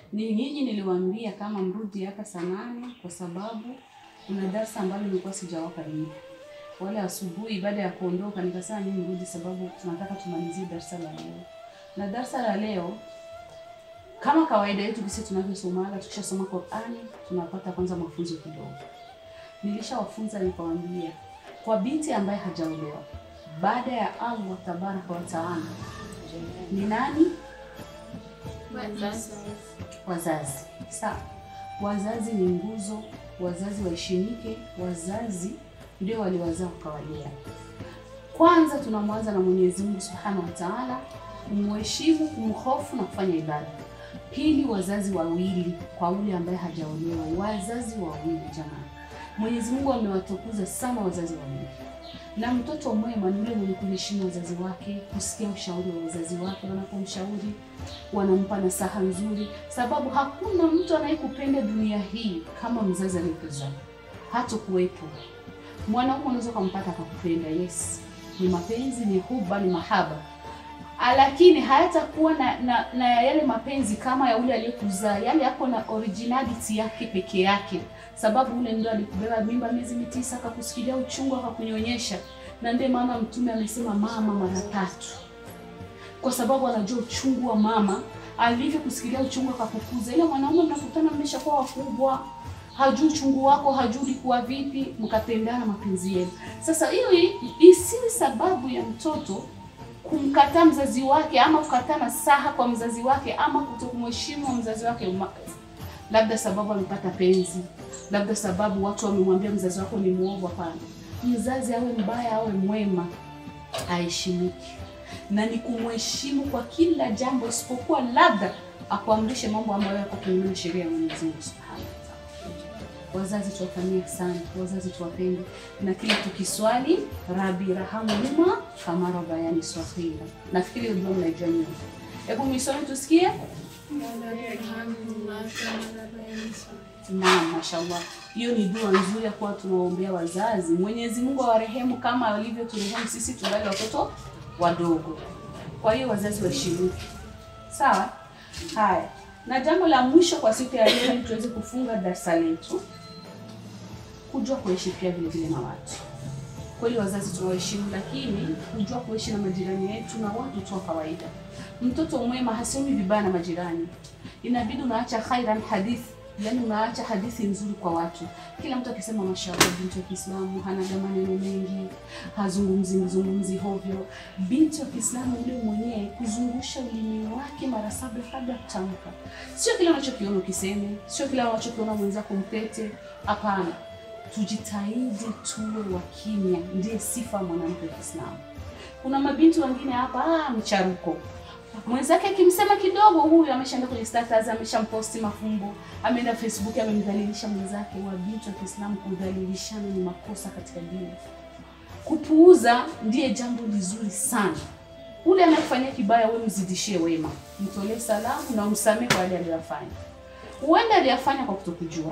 Ni nyinyi niliwaambia kama mrudi hapa saa nane kwa sababu kuna darsa ambalo nilikuwa sijawapa nyinyi. Wale asubuhi baada ya kuondoka nikasema mimi mrudi sababu tunataka tumalizie darsa la leo. Na darsa la leo kama kawaida yetu kisi tunavyosomaga, tukishasoma Qur'ani tunapata kwanza mafunzo kidogo. Nilishawafunza nikawaambia, kwa binti ambaye hajaolewa baada ya Allah tabaraka wa taala ni nani? Wazazi. Sawa, wazazi ni nguzo, wazazi waheshimike, wazazi ndio waliwazaa wakawalea. Kwanza tunamwanza na Mwenyezi Mungu Subhanahu wa Ta'ala, kumheshimu, kumhofu na kufanya ibada. Pili, wazazi wawili kwa ule ambaye hajaolewa, wazazi wawili jamani. Mwenyezi Mungu amewatukuza sana wazazi wawili, na mtoto mwema ni yule mwenye kuheshimu wazazi wake, kusikia ushauri wa wazazi wake wanapomshauri, wanampa nasaha nzuri, sababu hakuna mtu anayekupenda dunia hii kama mzazi aliyekuzaa. Hata kuwepo mwanaume unaweza ukampata akakupenda, yes, ni mapenzi, ni huba, ni mahaba lakini hayatakuwa na, na, na yale mapenzi kama ya ule aliyekuzaa, yale yako na originality yake peke yake, sababu ule ndio alikubeba mimba miezi mitisa, akakusikilia uchungu, akakunyonyesha. Na ndiye maana Mtume amesema mama mara tatu, kwa sababu anajua uchungu wa mama alivyokusikilia uchungu, akakukuza. Ile mwanaume mnakutana, mmeshakuwa wakubwa, hajui uchungu wako, hajui ulikuwa vipi, mkapendana mapenzi yenu. Sasa hiyo isiwe sababu ya mtoto kumkataa mzazi wake ama kukataa nasaha kwa mzazi wake ama kutokumheshimu mzazi wake, labda sababu amepata penzi, labda sababu watu wamemwambia mzazi wako ni muovu. Hapana, mzazi awe mbaya awe mwema, aheshimiki na ni kumheshimu kwa kila jambo, isipokuwa labda akuamrishe mambo ambayo yako kinyume na sheria ya Mwenyezi Mungu Subhanahu wa Ta'ala. Wazazi tuwafanyie sana, wazazi tuwapende, na kila tukiswali rabi rahamhuma kama rabbayani saghira. Nafikiri ndio mnaijua nyote. Hebu misome tusikie. Naam, mashallah, hiyo ni dua nzuri ya kuwa tunawaombea wazazi. Mwenyezi Mungu awarehemu kama alivyoturehemu sisi tungali watoto wadogo. Kwa hiyo wazazi waheshimike, sawa. Haya, na jambo la mwisho kwa siku ya leo, ili tuweze kufunga darasa letu, kujua kuishi pia vile vile na watu. Kweli wazazi tunawaheshimu, lakini kujua kuishi na majirani yetu na watu tu wa kawaida. Mtoto mwema hasemi vibaya na majirani, inabidi unaacha khairan hadith, yani unaacha hadithi nzuri kwa watu. Kila mtu akisema mashallah, binti wa Kiislamu hana maneno mengi, hazungumzi zungumzi hovyo. Binti wa Kiislamu yule mwenyewe kuzungusha ulimi wake mara saba kabla ya kutamka, sio kile unachokiona ukiseme, sio kile unachokiona mwenzako mpete. Hapana, tujitahidi tuwe wa kimya, ndiye sifa mwanamke wa Kiislamu. Kuna mabinti wengine hapa, ah, mcharuko mwenzake akimsema kidogo, huyu ameshaenda kwenye status, ameshamposti mafumbo, ameenda Facebook, amemdhalilisha mwenzake. Wabinti wa Kiislamu, kudhalilishana ni makosa katika dini. Kupuuza ndiye jambo lizuri sana. Ule anayekufanyia kibaya, wewe mzidishie wema, mtolee salamu na umsamehe kwa yale aliyofanya. Huenda aliyafanya kwa kutokujua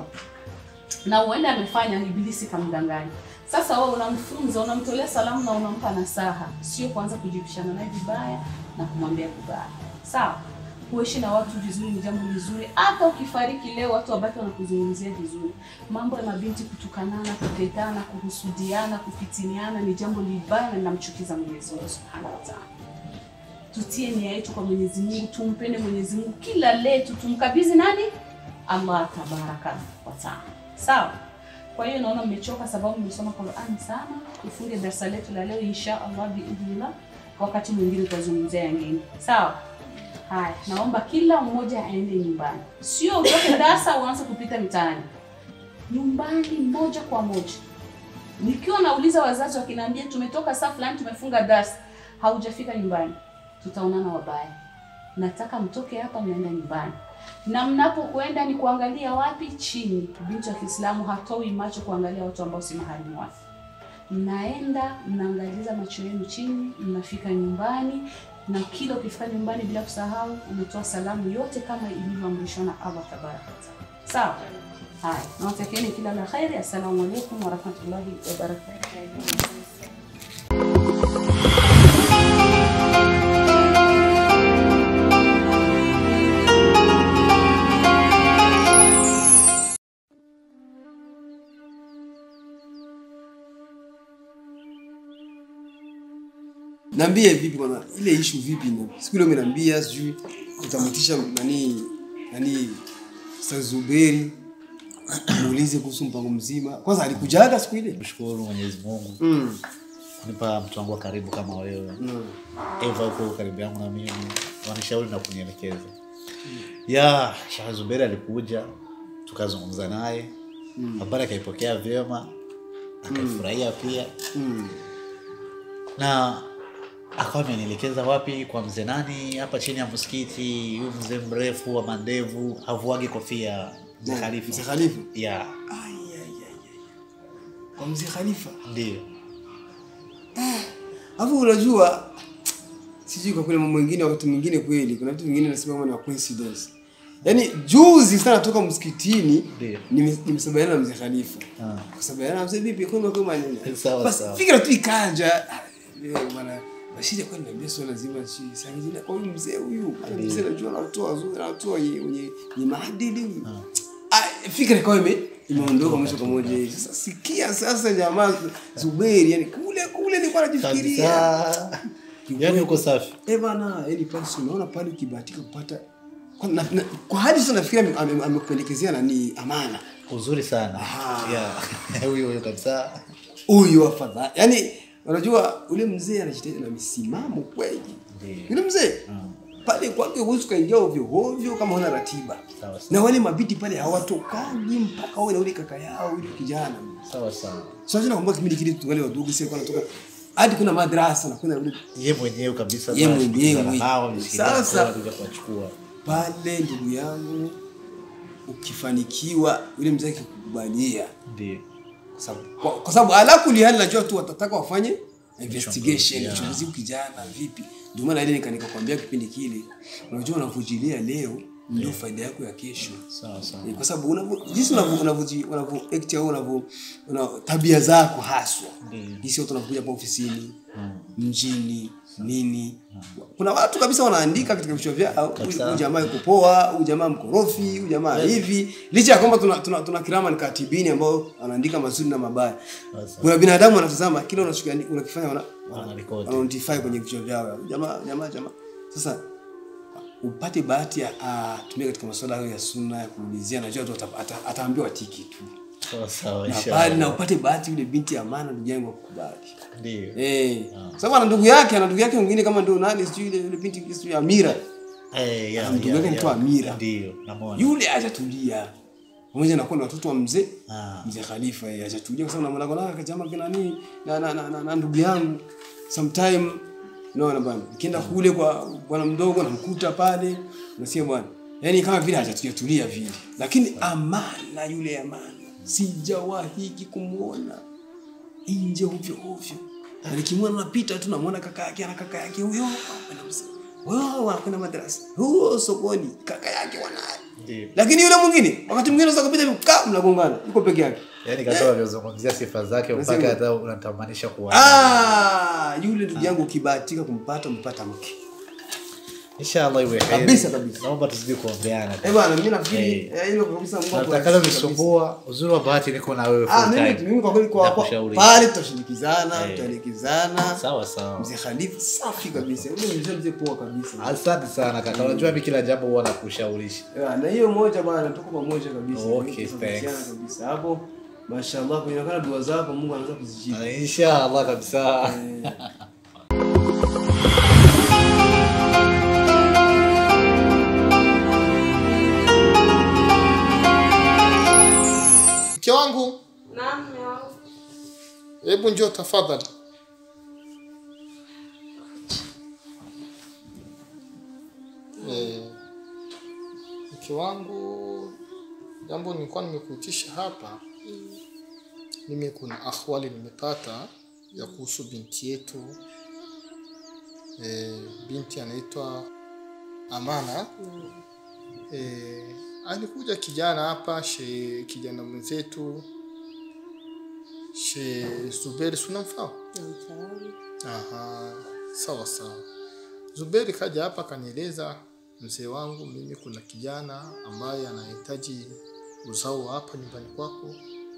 na huenda amefanya ibilisi kamdanganya. Sasa wewe unamfunza, unamtolea salamu na unampa nasaha, sio kuanza kujibishana naye vibaya na kumwambia vibaya. Sawa, kuishi na watu vizuri ni jambo lizuri. Hata ukifariki leo, watu wabaki wanakuzungumzia vizuri. Mambo ya mabinti kutukanana, kutetana, kuhusudiana, kupitiniana ni jambo libaya na linamchukiza Mwenyezi Mungu Subhanahu wa Ta'ala. Tutie nia yetu kwa Mwenyezi Mungu, tumpende Mwenyezi Mungu, kila letu tumkabidhi nani? Allah tabaraka wa Ta'ala. Sawa. Kwa hiyo naona mmechoka sababu mmesoma Qur'an sana. Tufunge darasa letu la leo insha Allah biidhnillah. Wakati mwingine tutazungumzia yangine. Sawa? Haya, naomba kila mmoja aende nyumbani, sio utoke darasa uanze kupita mitaani. Nyumbani moja kwa moja. Nikiwa nauliza wazazi wakiniambia tumetoka saa fulani tumefunga darasa, haujafika nyumbani, tutaonana wabaya. Nataka mtoke hapa mnaenda nyumbani na mnapokwenda ni kuangalia wapi? Chini. Binti wa Kiislamu hatoi macho kuangalia watu ambao si maharimu wake. Mnaenda mnaangaliza macho yenu chini, mnafika nyumbani, na kila ukifika nyumbani, bila kusahau, umetoa salamu yote kama ilivyoamrishwa na Allah tabaraka wataala. Sawa. Haya, nawatakieni kila la kheri. Assalamu alaikum warahmatullahi wabarakatuh. Niambie vipi kwanza ile issue vipi ndio? Siku ile umeniambia sijui utamtisha nani nani Ustaz Zuberi muulize kuhusu mpango mzima. Kwanza alikujaga siku ile? mshukuru mwenyezi mungu Mm. kunipa mtu wangu wa karibu kama wewe Mm. eva huko karibu yangu na mimi wanishauri na kunielekeza ya shah zuberi alikuja tukazungumza naye habari akaipokea vyema akaifurahia pia Mm. na akawa amenielekeza wapi kwa mzee nani hapa chini ya msikiti huyu mzee mrefu wa mandevu havuagi kofia mzee Mzee khalifa Khalifa. ya Ai ai ai. ai. Kwa mzee Khalifa. ndio Alafu unajua sijui kwa kweli mambo mengine wakati mwingine kweli kuna vitu vingine nasema kama ni wa coincidence. Yaani juzi sana toka msikitini Ndio. nime- nimesabaliana na mzee Khalifa. Ah. Kusabaliana na mzee vipi kwenda kwa nini? Sawa, Basi sawa. fikira tu ikaja. Ah, Leo bwana Rashid kwa niambia swala zima shi sangine kwa huyu mzee huyu. Ana mzee anajua anatoa zuri anatoa wenye wenye ni maadili. huyu. Ah, fikira kwa ime imeondoka mwisho kwa moja hivi. Sasa sikia sasa jamaa Zuberi yani kule kule nilikuwa najifikiria. kabisa yani uko safi Eh bana, yani pale si unaona pale ukibahatika kupata kwa, na, na, kwa hadi sasa nafikiri ame- ame- amekupendekezea nani amana uzuri sana Aha. ya huyo huyo kabisa huyu afadhali. Yani unajua ule mzee anajitahidi na misimamo kweli. Ndiyo. Yule mzee pale kwake huwezi ukaingia ovyo ovyo kama huna ratiba. Sawa, sawa. Na wale mabiti pale hawatokaji mpaka wawe na ule kaka yao yule kijana. sawa sawa Sasa nakumbuka kipindi kile tungali wadogo sisi kwa natoka hadi kuna madrasa na kuna yule ye mwenyewe kabisa Ye basi, mwenyewe. kukutana nao, mshikilia Sasa- mkono, kuja kuwachukua pale ndugu yangu ukifanikiwa yule mzee akikubalia ndio kwa sababu- kwa- kwa sababu ala kuli hali najua tu watataka wafanye investigation Yeah. uchunguzi yeah. kijana vipi ndio maana ile nika- nikakwambia kipindi kile unajua unavujilia leo ndio faida yako ya kesho sawa sawa Eh, kwa sababu unavyo jinsi unavyo unavyo unavyo act au unavyo una tabia zako haswa Ndiyo. jinsi watu wanakuja hapa ofisini mjini nini kuna watu kabisa wanaandika katika vichwa vyao Kabisa. huyu jamaa yuko poa huyu jamaa mkorofi huyu jamaa hivi licha ya kwamba tuna, tuna, tuna kirama ni katibini ambao anaandika mazuri na mabaya Sasa. kuna binadamu wanatazama kile unachokiandi- unakifanya wana, Wanarekodi. wana notify kwenye vichwa vyao jamaa jamaa jamaa sasa upate bahati ya atumia katika masuala hayo ya sunna ya kuulizia najua tu ata- ata- ataambiwa tiki tu sawa sawa na inshallah. pale na upate bahati yule binti ya maana ndugu yangu akukubali ndio Eh. Sababu ana ndugu yake, ana ndugu yake mwingine kama ndio nani sijui ile ile binti sijui Amira. Eh, ya, ndugu ya, yake ya. anaitwa Amira. ndio namwona Yule hajatulia. Pamoja na kuwa ni watoto wa mzee Ah. mzee Khalifa yeye hajatulia kwa sababu namwona kwa kama kina nani na na, na, na, na ndugu yangu sometime naona bwana nikienda kule kwa bwana mdogo namkuta pale nasikia bwana yaani kama vile hajatulia tulia vile lakini amana yule amana sijawahi kumuona nje ovyo ovyo Na nikimwona napita tu namwona kaka yake ana kaka yake huyo anakwenda msa- wao wanakwenda madrasa huo sokoni kaka yake wanaye Ndio. lakini yule mwingine wakati mwingine unaweza kupita hivi, ka mnagongana yuko peke yake yaani katoa aliozungumzia sifa zake Nasema- mpaka hata unatamanisha kuwa ah yule ndugu yangu ukibahatika kumpata umpata mke inshallah iwe heri. Kabisa, kabisa. naomba tuzidi kuombeana eh bwana mimi nafikiri Eh. eh, hilo kabisa Mungu natakalo akubariki kabisa. nisumbua uzuri wa bahati niko na wewe ah full mimi time. mimi kwa kweli kwa kwa- Nakushauri. pale tutashirikizana Eh. tutaelekezana sawa sawa mzee Khalifa safi kabisa yule mzee mzee poa kabisa asante sana kaka unajua mi kila jambo huwa nakushaurishi Yeah, na hiyo moja bwana tuko pamoja kabisa Okay, Tunashirikiana thanks. kabisa hapo mashallah kuonekana dua zako Mungu anaweza kuzijibu Ah, inshallah kabisa Eh, mke wangu Naam, mume wangu. hebu njoo tafadhali Eh, mke wangu jambo nilikuwa nimekuitisha hapa mimi kuna ahwali nimepata ya kuhusu binti yetu eh, binti anaitwa amana eh, alikuja kijana hapa she kijana mwenzetu she Zuberi sunamfahamu Namfahamu. Aha, sawa sawa. Zuberi kaja hapa kanieleza, mzee wangu, mimi kuna kijana ambaye anahitaji uzao wa hapa nyumbani kwako,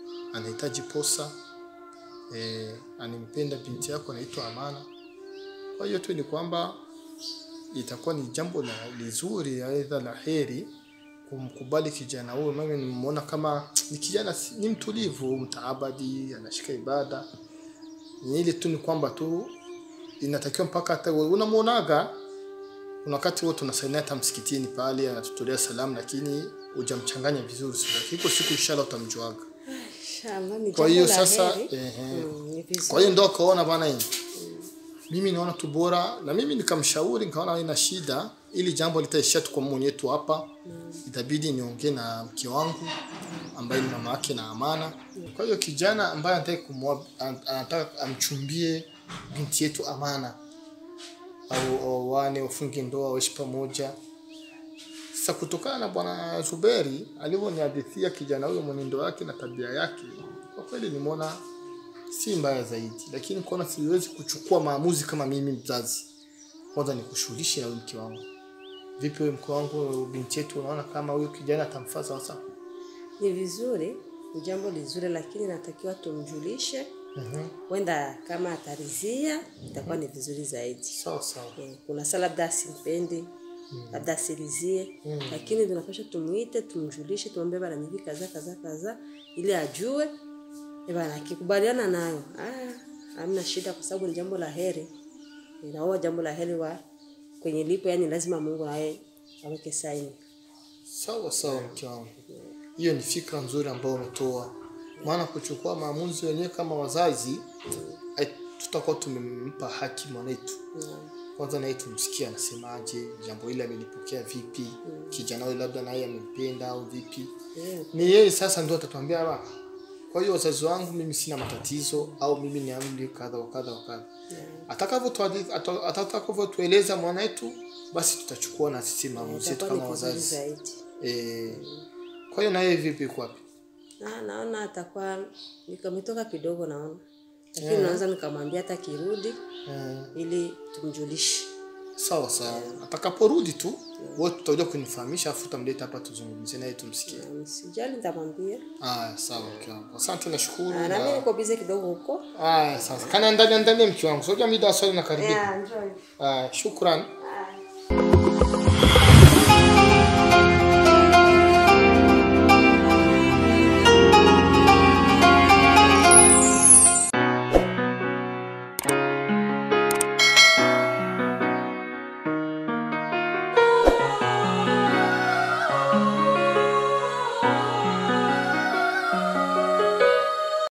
anahitaji posa e, animpenda binti yako anaitwa Amana. Kwa hiyo tu ni kwamba itakuwa ni jambo la lizuri, aidha la heri kumkubali kijana huyo. Mimi nimeona kama ni kijana si- ni mtulivu, mtaabadi, anashika ibada. Ni ile tu ni kwamba tu inatakiwa mpaka hata wewe unamuonaga kuna wakati wote tunasaidia hata msikitini pale anatutolea salamu, lakini hujamchanganya vizuri. Sasa iko siku inshallah utamjuaga. Inshallah, ni Kwa jambo hiyo la sasa heri. ehe, Mm, ni vizuri. kwa hiyo ndo akaona bwana hii mimi naona tu bora na mimi nikamshauri nikaona haina shida ili jambo litaishia tu kwa mwenyewe tu hapa itabidi niongee na mke wangu ambaye ni mama yake na amana kwa hiyo kijana ambaye anataka kumwoa an- anataka amchumbie binti yetu amana au wawane wafunge ndoa waishi pamoja sasa kutokana na bwana Zuberi alivyonihadithia kijana huyo mwenendo wake na tabia yake, kwa kweli nimeona si mbaya zaidi, lakini kuona siwezi kuchukua maamuzi kama mimi mzazi. Kwanza nikushughulishe na huyu mke wangu. Vipi wewe mke wangu, binti yetu, unaona kama huyu kijana atamfaa sawa sawa? Ni vizuri, ni jambo lizuri, lakini natakiwa tumjulishe. Wenda kama atarizia itakuwa ni vizuri zaidi. Sawa sawa. Eh, Kuna saa labda asimpendi labda asilizie, lakini tunapasha tumwite, tumjulishe, tumwambie bana hivi kaza kaza kaza, ili ajue eh bana, akikubaliana nayo ah, hamna shida, kwa sababu ni jambo la heri, inaoa jambo la heri wa kwenye lipo, yani lazima Mungu naye aweke saini. Sawa sawa mke wangu, hiyo ni fikra nzuri ambayo umetoa, maana kuchukua maamuzi wenyewe kama wazazi ai- tutakuwa tumempa haki mwanetu. Kwanza naye tumsikie anasemaje, jambo hili amelipokea vipi, kijana huyu labda naye amempenda au vipi. Ni yeye sasa ndio atatuambia "Baba, kwa hiyo wazazi wangu mimi sina matatizo au mimi ni amri kadha wa kadha wa kadha. Atakavyotuadi- ata- atakavyotueleza mwanetu, basi tutachukua na sisi maamuzi yetu Itakuwa kama ni vizuri wazazi. zaidi. Eh, kwa hiyo na yeye vipi yuko wapi? Na, naona atakuwa nikametoka kidogo naona, lakini naweza nikamwambia hata kirudi Eh, ili tumjulishe. sawa sawa. Atakaporudi tu wewe tutakuja kunifahamisha afu utamleta hapa tuzungumze naye tumsikie. Na Sijali, nitamwambia. Aya, sawa mke wangu. Asante nashukuru. Ah, Na mimi Na... niko bize kidogo huko. Aya, sasa. Kana ndani ndani mke wangu. Sio mida swali na karibia. Yeah, enjoy. Aya, shukran.